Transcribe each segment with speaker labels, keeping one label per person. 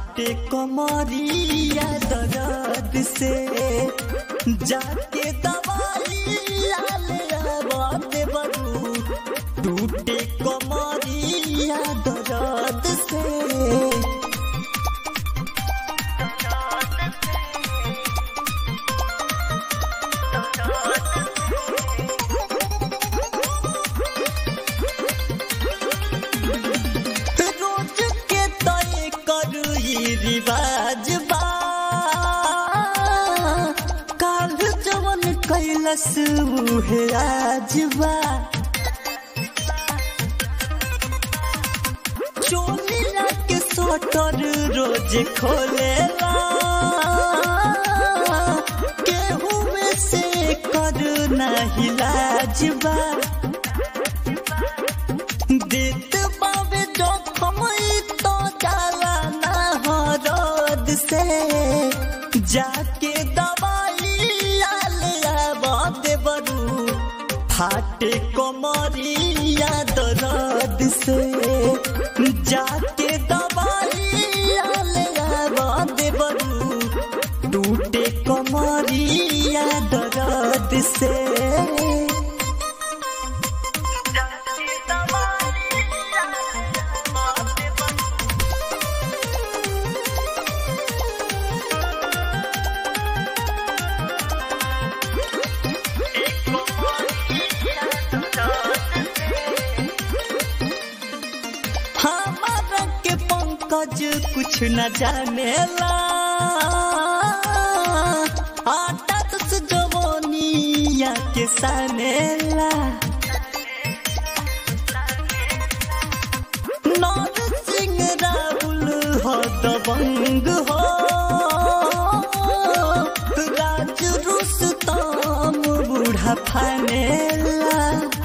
Speaker 1: फाटे कमरिया दर्द से जाके दवाई ले आवाते बरू टूटे कमरिया दर्द से रोज के तय करू ई रिवाज बा काल जवन कैलस उहे आज बा चोलिया के सोटर रोज खोलेला केहू में से कर नहीं लाजबा देत बाबे जोखम ई तो जाला ना हरद से जाके दवाई ले आबते बरू फाटे कमरिया दर्द से जाके दवाई ले आबते बरू टूटे कमरिया दर्द से हमारा के पंकज कुछ न जानेला आटा दस जवानिया के सानेला नौर सिंह राहुल हो दबंग हो राज रुस्तम बूढ़ा फानेला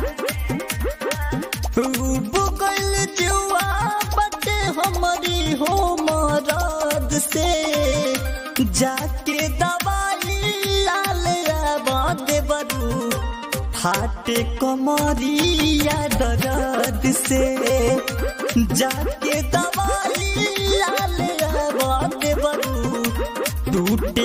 Speaker 1: बुकल जुआ बटे हमारी हो मरद से जाके दवाई लाल आबाद बरू फाटे कमरिया दर्द से जाके दवाई लाल आबाद बरू टूटे